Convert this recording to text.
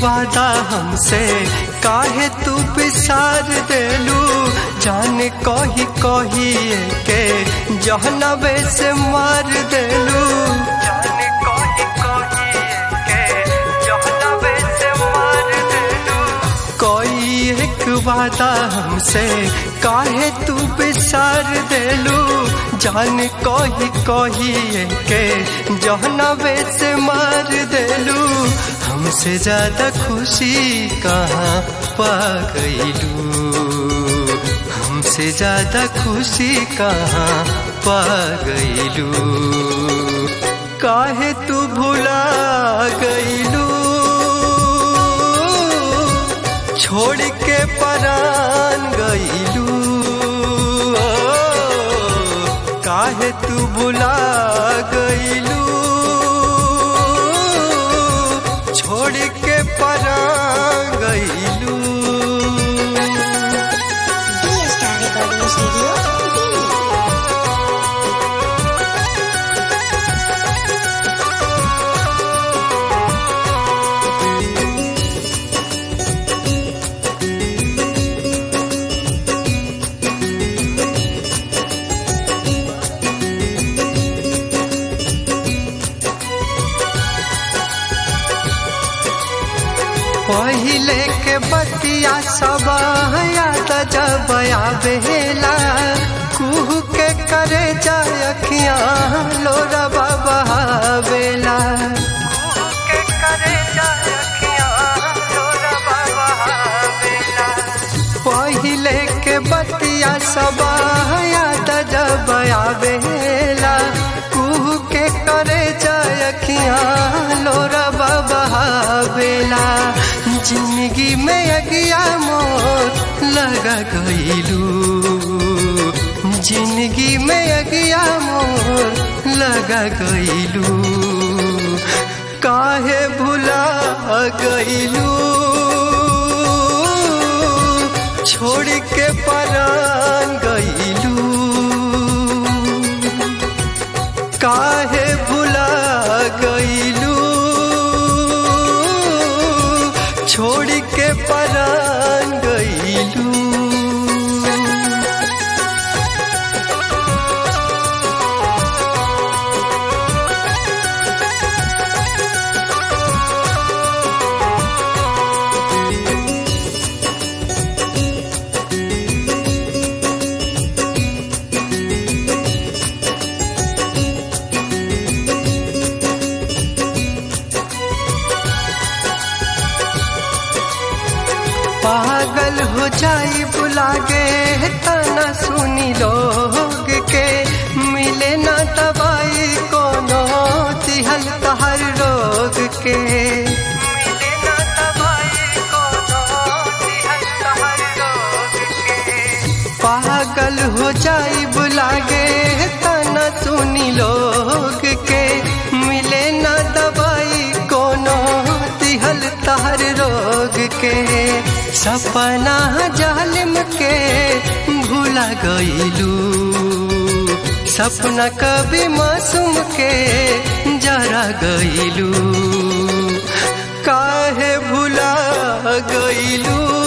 वादा हमसे काहे तू बिसार देलू जान कही कही के जहनबे से मार देलू जान कही कही के जहनबे से मार देलू कोई एक वादा हमसे काहे तू बिसार देलू जान कही कही के जहनबे से मार देलू हमसे ज्यादा खुशी कहाँ पा गईलू हमसे ज्यादा खुशी कहाँ पा गईलू काहे तू भुला गईलू छोड़ के परान गईलू काहे तू भुला गईलू छोड़ के परान गईलू DStar Recording Studio, Delhi. पहिले के बतिया सब याद जब आवेला कुहू के करे जाय अखियां लोरा बाबा बेला के करे जाय अखियां लोरा बाबा बेला पहिले के बतिया सब याद जब आवेला कुहू के करे जाय अखियां लोरा बाबा बेला जिंदगी में अगिया मोर लगा गईलू जिंदगी में अगिया मोर लगा गईलू काहे भुला गईलू छोड़ के परान गईलू काहे भुला गईलू छोड़ के परान गईलू पागल हो जाई बुलागे तना सुनी लोग के मिले ना दवाई कोनो तिहल तहर रोग के मिले ना दवाई कोनो तिहल तहर रोग के पागल हो जाई बुलागे तना सुनी लोग के मिले ना दवाई कोनो तिहल तहर रोग के सपना जालिम के भूला गईलू सपना कभी मासूम के जरा गईलू काहे भूला गईलू